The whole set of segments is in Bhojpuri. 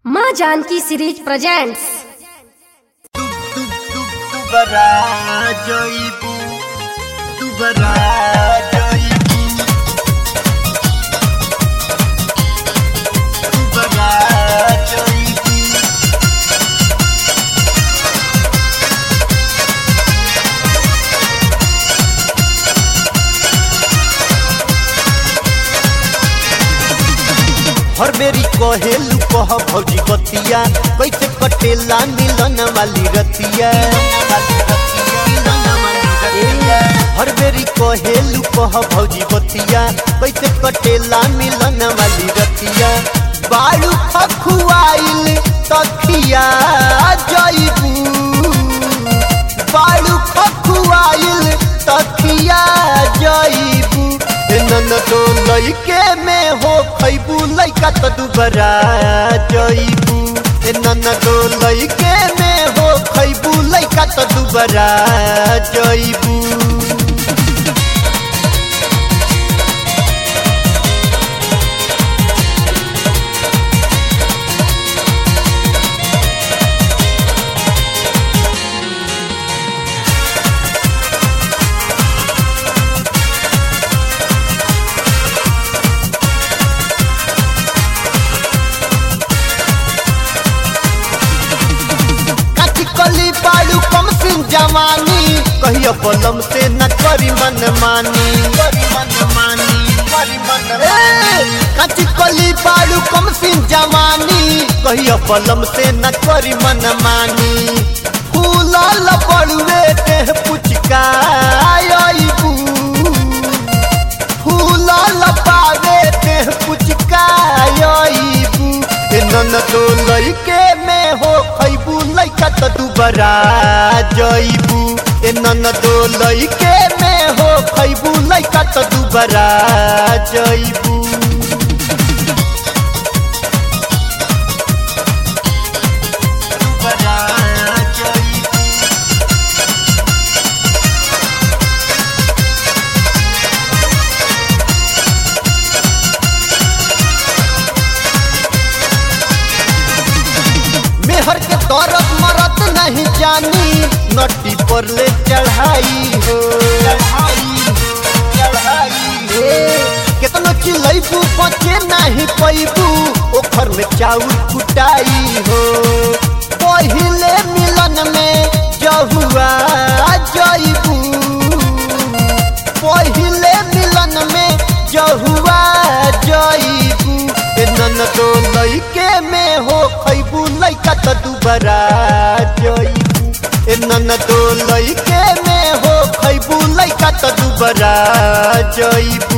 माँ जानकी सीरीज प्रेजेंट्स दुबरा जइबू दुबरा जइबू दुबरा जइबू हर बेरी कहेलू कह भौजी बतिया कैसे कटेला मिलन वाली रतिया हर बेरी कहेलू कह भौजी बतिया कैसे कटेला मिलन वाली रतिया बालू खखुआइल तखिया जइबू बालू खखुआइल तखिया जइबू नन तो लइके में हो खैबू लइका तो दुबरा जइबू नन तो लइके में हो खैबू लइका तो दुबरा जइबू काची कली बालू कम सिंह जवानी कहियो बलम से न करी मन मानी करी मन मानी करी मन काची कली बालू कम सिंह जवानी कहियो बलम से न करी मन मानी फूलल बड़ुए देह पुचका आइबू फूलल पावे देह पुचका आइबू नन तो लइके में हो खैबू लइका तो दुबरा जइबू ए नन तो लइके में हो खैबू लइका तो दुबरा जइबू दुबरा जइबू मेहर के दौरत मरत नहीं जानी नटी पर ले चढ़ाई हो केतनो चिलैबू बचे नहीं पैबू ओखर में चाउर कुटाई हो पहिले मिलन में जहुआ जइबू पहिले मिलन में जहुआ जइबू ए नन तो लइके में हो खैबू लइका तो दुबरा जइबू ए नन तो लइके में हो खैबू लइका तो दुबरा जइबू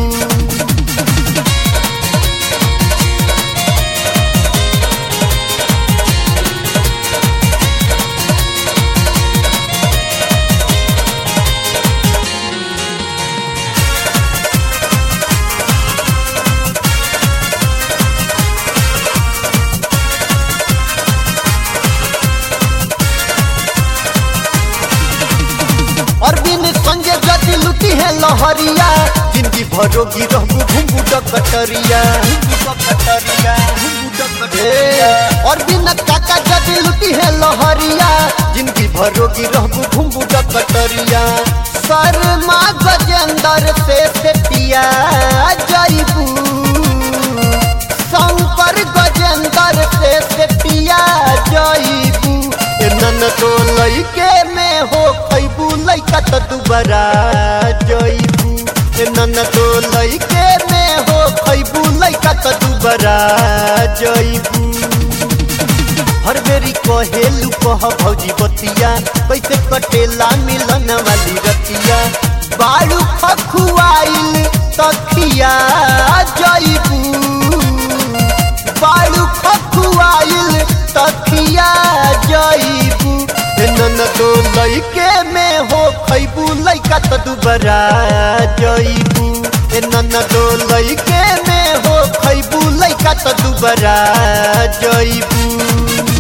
अरविंद संजय जति लुटी है लहरिया जिंदगी भरोगी रहबू घुंगू डकटरिया अरविंद काका जति लुटी है लहरिया जिंदगी भरोगी रहबू घुंगू डकटरिया शर्मा गजेंद्र से सेटिया जइबू शंकर गजेंद्र से सेटिया जइबू ए नन तो लइके में हो खैबू लइका तो दुबरा जइबू ए नन तो लइके में हो खैबू लइका तो दुबरा जइबू हर बेरी कहेलू कह भौजी बतिया कैसे कटेला मिलन वाली रतिया बालू खखुआइल तखिया जइबू बालू खखुआइल तखिया जइबू ए नन तो लइके में हो खैबू लइका तो दुबरा जइबू ए नन तो लइके में हो खैबू लइका तो दुबरा जइबू